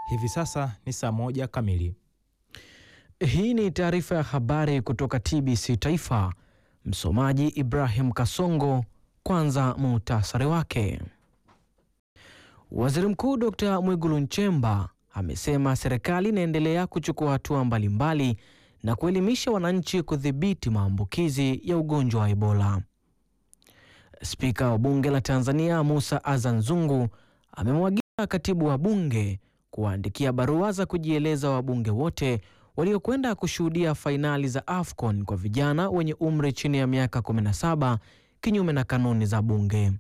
Hivi sasa ni saa moja kamili. Hii ni taarifa ya habari kutoka TBC Taifa. Msomaji Ibrahim Kasongo. Kwanza muhtasari wake. Waziri Mkuu Dr. Mwigulu Nchemba amesema serikali inaendelea kuchukua hatua mbalimbali na kuelimisha wananchi kudhibiti maambukizi ya ugonjwa wa Ebola. Spika wa Bunge la Tanzania Musa Azan Zungu amemwagiza katibu wa bunge kuwaandikia barua za kujieleza wabunge wote waliokwenda kushuhudia fainali za AFCON kwa vijana wenye umri chini ya miaka 17 kinyume na kanuni za bunge.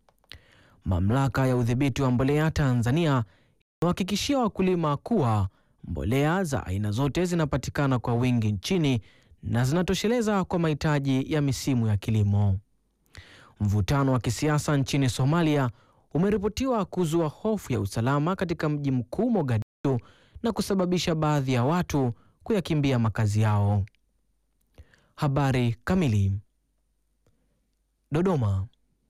Mamlaka ya udhibiti wa mbolea Tanzania imewahakikishia wakulima kuwa mbolea za aina zote zinapatikana kwa wingi nchini na zinatosheleza kwa mahitaji ya misimu ya kilimo. Mvutano wa kisiasa nchini Somalia umeripotiwa kuzua hofu ya usalama katika mji mkuu Mogadishu na kusababisha baadhi ya watu kuyakimbia makazi yao. Habari kamili. Dodoma.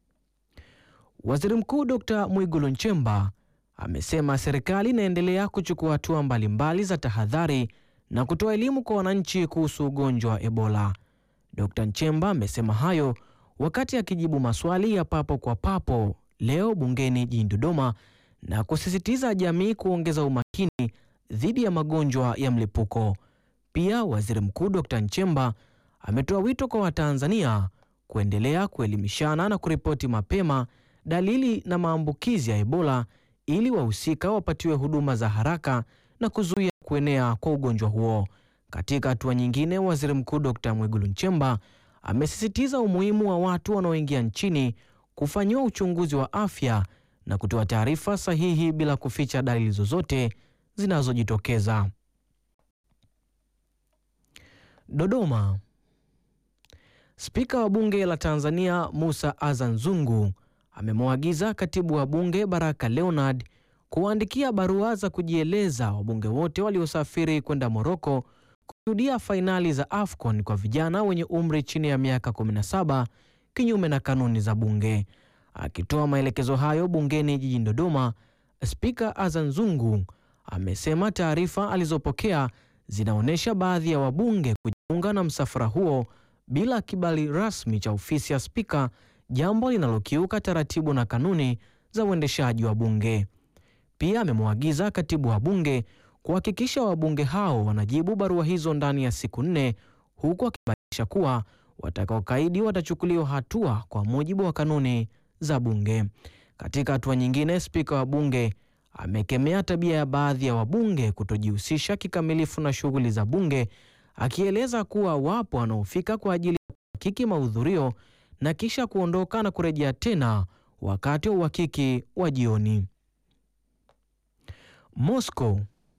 Waziri Mkuu Dr. Mwigulu Nchemba amesema serikali inaendelea kuchukua hatua mbalimbali za tahadhari na kutoa elimu kwa wananchi kuhusu ugonjwa wa Ebola. Dr. Nchemba amesema hayo wakati akijibu maswali ya papo kwa papo leo bungeni jijini Dodoma na kusisitiza jamii kuongeza umakini dhidi ya magonjwa ya mlipuko. Pia Waziri Mkuu Dr. Nchemba ametoa wito kwa Watanzania kuendelea kuelimishana na kuripoti mapema dalili na maambukizi ya Ebola ili wahusika wapatiwe huduma za haraka na kuzuia kuenea kwa ugonjwa huo. Katika hatua nyingine, Waziri Mkuu Dr. Mwigulu Nchemba amesisitiza umuhimu wa watu wanaoingia nchini kufanyiwa uchunguzi wa afya na kutoa taarifa sahihi bila kuficha dalili zozote zinazojitokeza. Dodoma. Spika wa Bunge la Tanzania Musa Azan Zungu amemwagiza Katibu wa Bunge Baraka Leonard kuwaandikia barua za kujieleza wabunge wote waliosafiri kwenda Moroko kushuhudia fainali za AFCON kwa vijana wenye umri chini ya miaka 17 kinyume na kanuni za bunge. Akitoa maelekezo hayo bungeni jijini Dodoma, Spika Azan Zungu amesema taarifa alizopokea zinaonyesha baadhi ya wabunge kujiunga na msafara huo bila kibali rasmi cha ofisi ya spika, jambo linalokiuka taratibu na kanuni za uendeshaji wa bunge. Pia amemwagiza katibu wa bunge kuhakikisha wabunge hao wanajibu barua hizo ndani ya siku nne, huku akibainisha kuwa watakaokaidi watachukuliwa hatua kwa mujibu wa kanuni za bunge. Katika hatua nyingine, spika wa bunge amekemea tabia ya baadhi ya wabunge kutojihusisha kikamilifu na shughuli za bunge, akieleza kuwa wapo wanaofika kwa ajili ya kuhakiki mahudhurio na kisha kuondoka na kurejea tena wakati wa uhakiki wa jioni. Moscow.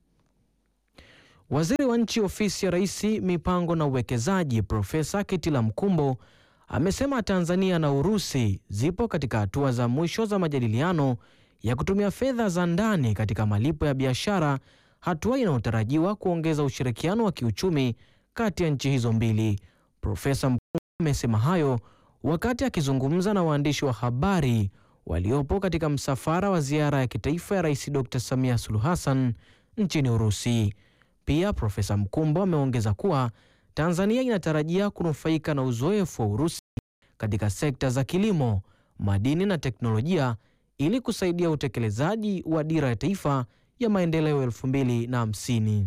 Waziri wa nchi ofisi ya Rais mipango na uwekezaji Profesa Kitila Mkumbo amesema Tanzania na Urusi zipo katika hatua za mwisho za majadiliano ya kutumia fedha za ndani katika malipo ya biashara, hatua inayotarajiwa kuongeza ushirikiano wa kiuchumi kati ya nchi hizo mbili. Profesa Mkumbo amesema hayo wakati akizungumza na waandishi wa habari waliopo katika msafara wa ziara ya kitaifa ya Rais Dr. Samia Suluhu Hassan nchini Urusi. Pia Profesa Mkumbo ameongeza kuwa Tanzania inatarajia kunufaika na uzoefu wa Urusi katika sekta za kilimo, madini na teknolojia ili kusaidia utekelezaji wa dira ya taifa ya maendeleo 2050.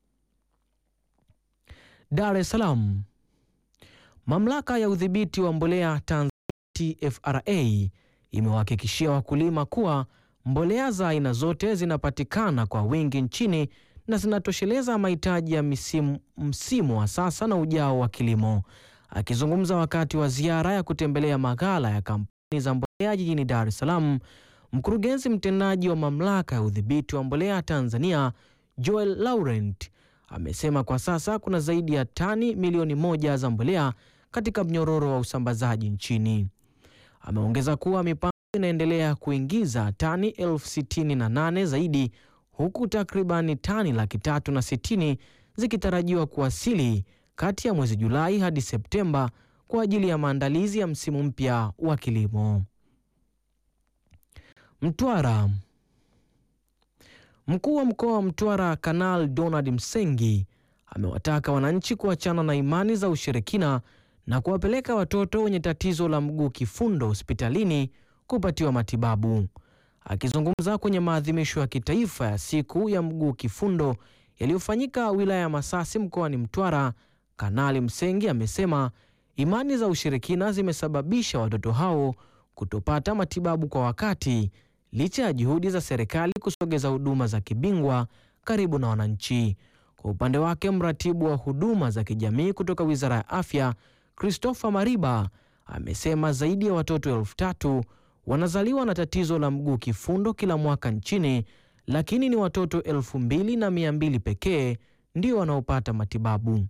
Dar es Salaam. Mamlaka ya udhibiti wa mbolea Tanzania TFRA imewahakikishia wakulima kuwa mbolea za aina zote zinapatikana kwa wingi nchini na zinatosheleza mahitaji ya misimu, msimu wa sasa na ujao wa kilimo. Akizungumza wakati wa ziara ya kutembelea maghala ya kampuni za mbolea jijini Dar es Salaam, mkurugenzi mtendaji wa mamlaka ya udhibiti wa mbolea Tanzania Joel Laurent amesema kwa sasa kuna zaidi ya tani milioni moja za mbolea katika mnyororo wa usambazaji nchini. Ameongeza kuwa mipango inaendelea kuingiza tani elfu sitini na nane zaidi huku takribani tani laki tatu na sitini zikitarajiwa kuwasili kati ya mwezi Julai hadi Septemba kwa ajili ya maandalizi ya msimu mpya wa kilimo. Mtwara. Mkuu wa mkoa wa Mtwara Kanal Donald Msengi amewataka wananchi kuachana na imani za ushirikina na kuwapeleka watoto wenye tatizo la mguu kifundo hospitalini kupatiwa matibabu. Akizungumza kwenye maadhimisho ya kitaifa ya siku ya mguu kifundo yaliyofanyika wilaya ya Masasi mkoani Mtwara, Kanali Msengi amesema imani za ushirikina zimesababisha watoto hao kutopata matibabu kwa wakati licha ya juhudi za serikali kusogeza huduma za kibingwa karibu na wananchi. Kwa upande wake, mratibu wa huduma za kijamii kutoka Wizara ya Afya, Christopher Mariba, amesema zaidi ya watoto elfu tatu wanazaliwa na tatizo la mguu kifundo kila mwaka nchini, lakini ni watoto elfu mbili na mia mbili pekee ndio wanaopata matibabu.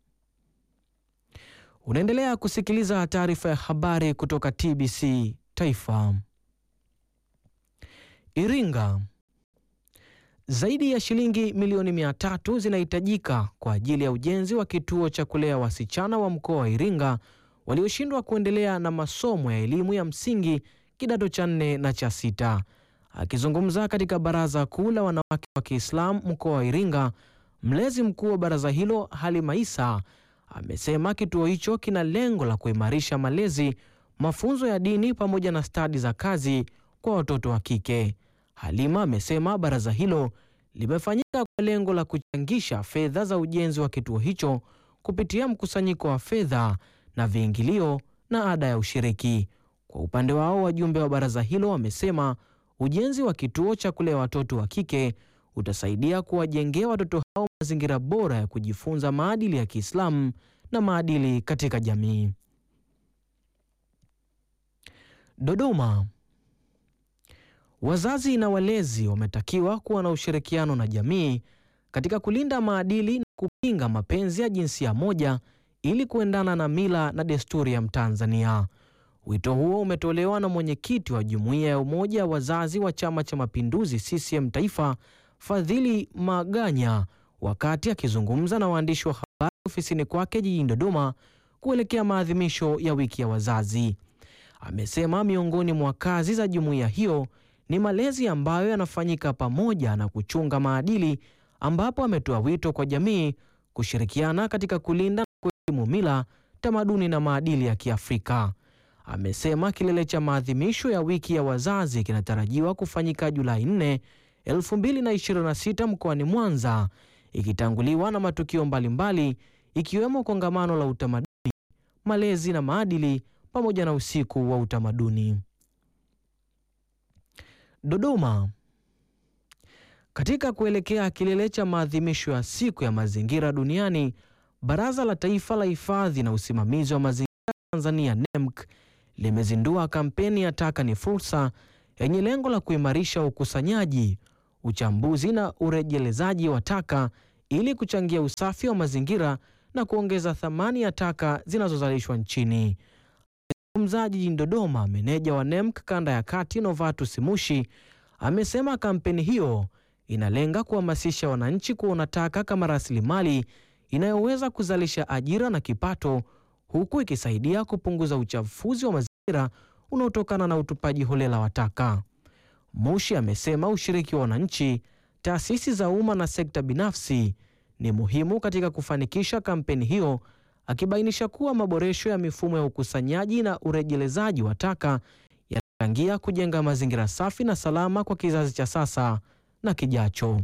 Unaendelea kusikiliza taarifa ya habari kutoka TBC Taifa. Iringa. Zaidi ya shilingi milioni mia tatu zinahitajika kwa ajili ya ujenzi wa kituo cha kulea wasichana wa mkoa wa Iringa walioshindwa kuendelea na masomo ya elimu ya msingi kidato cha nne na cha sita. Akizungumza katika Baraza Kuu la Wanawake wa Kiislamu mkoa wa Iringa, mlezi mkuu wa baraza hilo Halima Isa amesema kituo hicho kina lengo la kuimarisha malezi, mafunzo ya dini pamoja na stadi za kazi kwa watoto wa kike. Halima amesema baraza hilo limefanyika kwa lengo la kuchangisha fedha za ujenzi wa kituo hicho kupitia mkusanyiko wa fedha na viingilio na ada ya ushiriki. Kwa upande wao, wajumbe wa baraza hilo wamesema ujenzi wa kituo cha kulea watoto wa kike utasaidia kuwajengea watoto hao mazingira bora ya kujifunza maadili ya Kiislamu na maadili katika jamii. Dodoma. Wazazi na walezi wametakiwa kuwa na ushirikiano na jamii katika kulinda maadili na kupinga mapenzi ya jinsia moja ili kuendana na mila na desturi ya Mtanzania. Wito huo umetolewa na mwenyekiti wa Jumuiya ya Umoja wa Wazazi wa Chama cha Mapinduzi CCM Taifa, Fadhili Maganya, wakati akizungumza na waandishi wa habari ofisini kwake jijini Dodoma kuelekea maadhimisho ya wiki ya wazazi. Amesema miongoni mwa kazi za jumuiya hiyo ni malezi ambayo yanafanyika pamoja na kuchunga maadili, ambapo ametoa wito kwa jamii kushirikiana katika kulinda na kuheshimu mila, tamaduni na maadili ya Kiafrika. Amesema kilele cha maadhimisho ya wiki ya wazazi kinatarajiwa kufanyika Julai 4, 2026 mkoani Mwanza, ikitanguliwa na matukio mbalimbali ikiwemo kongamano la utamaduni, malezi na maadili pamoja na usiku wa utamaduni. Dodoma. Katika kuelekea kilele cha maadhimisho ya siku ya mazingira duniani, Baraza la Taifa la Hifadhi na Usimamizi wa Mazingira Tanzania NEMC limezindua kampeni ya Taka ni Fursa yenye lengo la kuimarisha ukusanyaji, uchambuzi na urejelezaji wa taka ili kuchangia usafi wa mazingira na kuongeza thamani ya taka zinazozalishwa nchini. Mzungumzaji jijini Dodoma, meneja wa NEMC kanda ya kati Novatus Mushi amesema kampeni hiyo inalenga kuhamasisha wananchi kuona taka kama rasilimali inayoweza kuzalisha ajira na kipato, huku ikisaidia kupunguza uchafuzi wa mazingira unaotokana na utupaji holela wa taka. Mushi amesema ushiriki wa wananchi, taasisi za umma na sekta binafsi ni muhimu katika kufanikisha kampeni hiyo akibainisha kuwa maboresho ya mifumo ya ukusanyaji na urejelezaji wa taka yanachangia kujenga mazingira safi na salama kwa kizazi cha sasa na kijacho.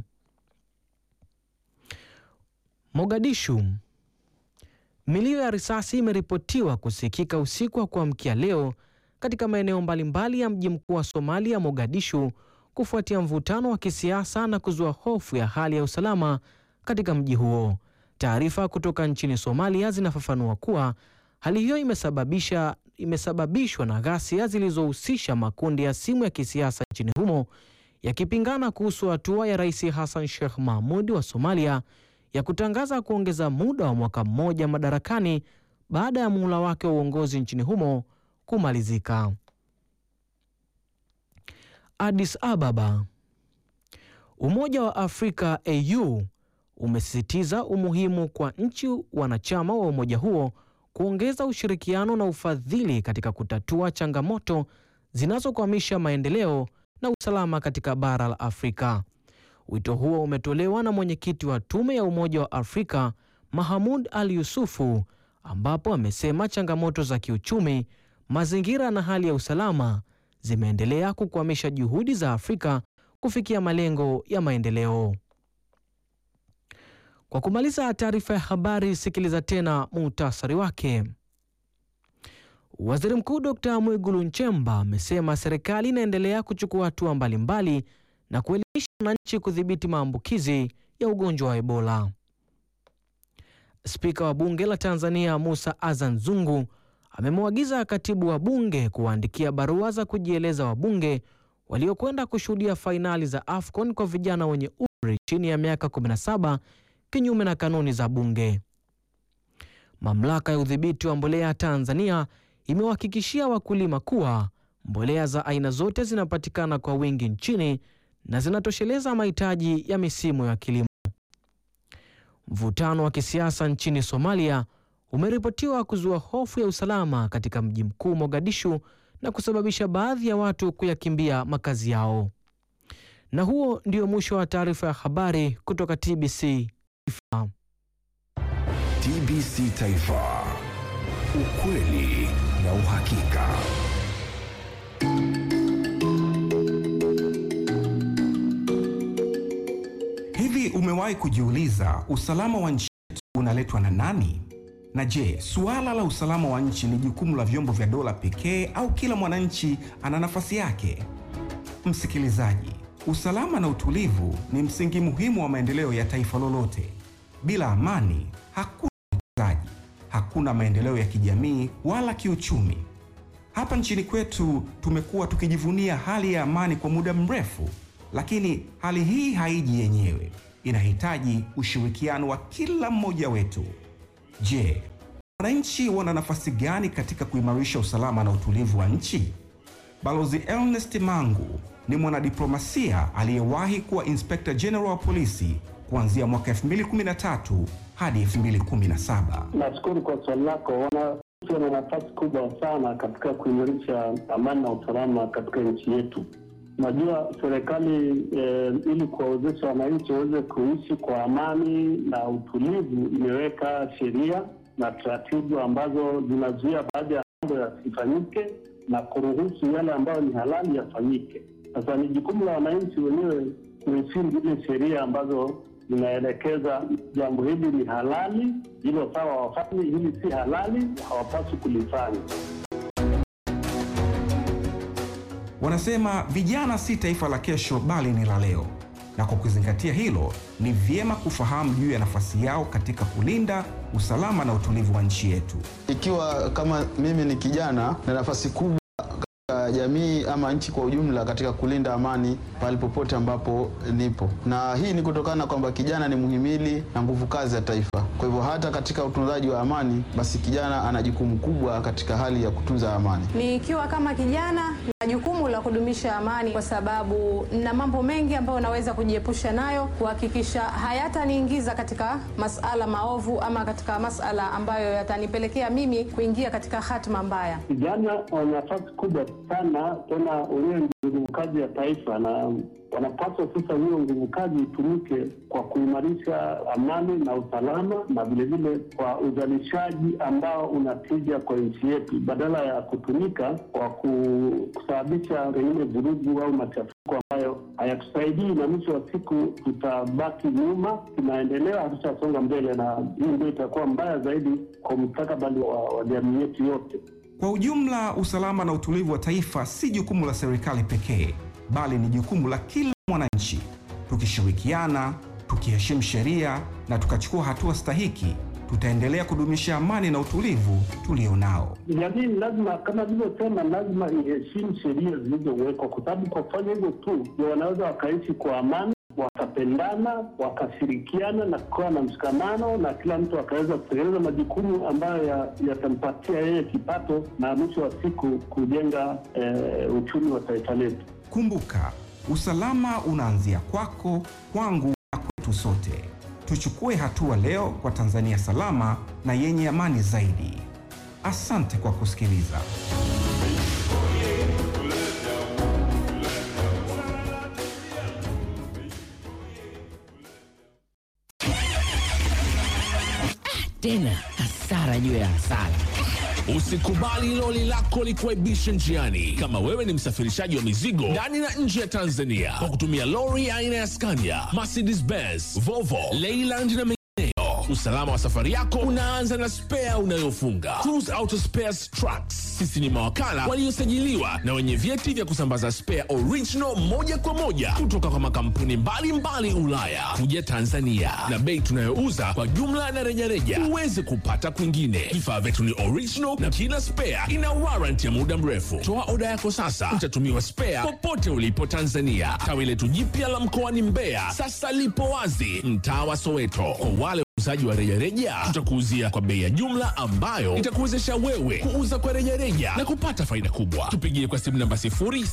Mogadishu. Milio ya risasi imeripotiwa kusikika usiku wa kuamkia leo katika maeneo mbalimbali ya mji mkuu wa Somalia, Mogadishu, kufuatia mvutano wa kisiasa na kuzua hofu ya hali ya usalama katika mji huo. Taarifa kutoka nchini Somalia zinafafanua kuwa hali hiyo imesababisha imesababishwa na ghasia zilizohusisha makundi ya simu ya kisiasa nchini humo yakipingana kuhusu hatua ya Rais Hassan Sheikh Mahmud wa Somalia ya kutangaza kuongeza muda wa mwaka mmoja madarakani baada ya muhula wake wa uongozi nchini humo kumalizika. Addis Ababa. Umoja wa Afrika AU umesisitiza umuhimu kwa nchi wanachama wa umoja huo kuongeza ushirikiano na ufadhili katika kutatua changamoto zinazokwamisha maendeleo na usalama katika bara la Afrika. Wito huo umetolewa na mwenyekiti wa Tume ya Umoja wa Afrika Mahamud Ali Yusufu, ambapo amesema changamoto za kiuchumi, mazingira na hali ya usalama zimeendelea kukwamisha juhudi za Afrika kufikia malengo ya maendeleo. Kwa kumaliza taarifa ya habari, sikiliza tena muhtasari wake. Waziri Mkuu Dr. Mwigulu Nchemba amesema serikali inaendelea kuchukua hatua mbalimbali na kuelimisha wananchi kudhibiti maambukizi ya ugonjwa wa Ebola. Spika wa Bunge la Tanzania Musa Azan Zungu amemwagiza katibu wa bunge kuwaandikia barua za kujieleza wabunge waliokwenda kushuhudia fainali za AFCON kwa vijana wenye umri chini ya miaka 17 kinyume na kanuni za bunge. Mamlaka ya udhibiti wa mbolea Tanzania imewahakikishia wakulima kuwa mbolea za aina zote zinapatikana kwa wingi nchini na zinatosheleza mahitaji ya misimu ya kilimo. Mvutano wa kisiasa nchini Somalia umeripotiwa kuzua hofu ya usalama katika mji mkuu Mogadishu na kusababisha baadhi ya watu kuyakimbia makazi yao. Na huo ndio mwisho wa taarifa ya habari kutoka TBC Taifa. TBC Taifa. Ukweli na uhakika. Hivi umewahi kujiuliza usalama wa nchi yetu unaletwa na nani? Na je, suala la usalama wa nchi ni jukumu la vyombo vya dola pekee au kila mwananchi ana nafasi yake? Msikilizaji, usalama na utulivu ni msingi muhimu wa maendeleo ya taifa lolote. Bila amani, hakuna uwekezaji, hakuna maendeleo ya kijamii wala kiuchumi. Hapa nchini kwetu tumekuwa tukijivunia hali ya amani kwa muda mrefu, lakini hali hii haiji yenyewe, inahitaji ushirikiano wa kila mmoja wetu. Je, wananchi wana nafasi gani katika kuimarisha usalama na utulivu wa nchi? Balozi Ernest Mangu ni mwanadiplomasia aliyewahi kuwa Inspector General wa polisi kuanzia mwaka 2013 hadi 2017. Nashukuru kwa swali lako. Wananchi wana nafasi kubwa sana katika kuimarisha amani na usalama katika nchi yetu. Najua serikali eh, ili kuwawezesha wananchi waweze kuishi kwa amani na utulivu, imeweka sheria na taratibu ambazo zinazuia baadhi ya mambo yasifanyike na kuruhusu yale ambayo ni halali yafanyike. Sasa ni jukumu la wananchi wenyewe kuheshimu zile sheria ambazo zinaelekeza jambo hili ni halali, hilo sawa wafanye, hili si halali, hawapaswi kulifanya. Wanasema vijana si taifa la kesho bali ni la leo, na kwa kuzingatia hilo, ni vyema kufahamu juu ya nafasi yao katika kulinda usalama na utulivu wa nchi yetu. Ikiwa kama mimi ni kijana na nafasi kubwa katika jamii ama nchi kwa ujumla katika kulinda amani pale popote ambapo nipo, na hii ni kutokana kwamba kijana ni muhimili na nguvu kazi ya taifa. Kwa hivyo hata katika utunzaji wa amani, basi kijana ana jukumu kubwa katika hali ya kutunza amani. Nikiwa kama kijana na jukumu la kudumisha amani, kwa sababu na mambo mengi ambayo naweza kujiepusha nayo, kuhakikisha hayataniingiza katika masala maovu ama katika masala ambayo yatanipelekea mimi kuingia katika hatima mbaya. Vijana wana nafasi kubwa sana, tena wenyewe ni nguvu kazi ya taifa, na wanapaswa sasa, hiyo nguvu kazi itumike kwa kuimarisha amani na usalama, na vilevile kwa uzalishaji ambao unatija kwa nchi yetu, badala ya kutumika kwa ku- kusababisha pengine vurugu au machafuko ambayo hayatusaidii, na mwisho wa siku tutabaki nyuma, tunaendelea, hatutasonga mbele, na hii ndio itakuwa mbaya zaidi kwa mustakabali wa, wa jamii yetu yote. Kwa ujumla, usalama na utulivu wa taifa si jukumu la serikali pekee, bali ni jukumu la kila mwananchi. Tukishirikiana, tukiheshimu sheria na tukachukua hatua stahiki, tutaendelea kudumisha amani na utulivu tulionao. Jamii lazima, kama vilivyosema, lazima iheshimu sheria zilizowekwa, kwa sababu kwa kufanya hivyo tu ndio wanaweza wakaishi kwa amani, wakapendana, wakashirikiana na kukawa na mshikamano, na kila mtu akaweza kutekeleza majukumu ambayo ya- yatampatia yeye kipato na mwisho wa siku kujenga eh, uchumi wa taifa letu. Kumbuka, usalama unaanzia kwako, kwangu na kwetu sote. Tuchukue hatua leo kwa Tanzania salama na yenye amani zaidi. Asante kwa kusikiliza. tena hasara juu ya hasara. Usikubali loli lako likuaibishe njiani. Kama wewe ni msafirishaji wa mizigo ndani na nje ya Tanzania kwa kutumia lori aina ya Scania, Mercedes Benz, Volvo, Leyland na mengineyo, usalama wa safari yako unaanza na spea unayofunga. Cruise Auto Spares Trucks, sisi ni mawakala waliosajiliwa na wenye vyeti vya kusambaza spare original moja kwa moja kutoka kwa makampuni mbalimbali Ulaya kuja Tanzania, na bei tunayouza kwa jumla na rejareja huwezi kupata kwingine. Vifaa vyetu ni original na kila spare ina warranty ya muda mrefu. Toa oda yako sasa, utatumiwa spare popote ulipo Tanzania. Tawi letu jipya la mkoani Mbeya sasa lipo wazi mtaa wa Soweto. Kwa wale wauzaji wa rejareja, tutakuuzia kwa bei ya jumla ambayo itakuwezesha wewe kuuza kwa rejareja na kupata faida kubwa. Tupigie kwa simu namba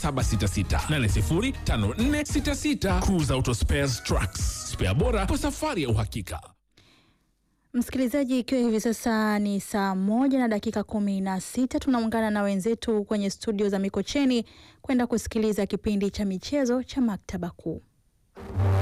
0766805466. Cruise Auto Spares Trucks, spare bora kwa safari ya uhakika. Msikilizaji, ikiwa hivi sasa ni saa moja na dakika kumi na sita tunaungana na wenzetu kwenye studio za Mikocheni kwenda kusikiliza kipindi cha michezo cha Maktaba Kuu.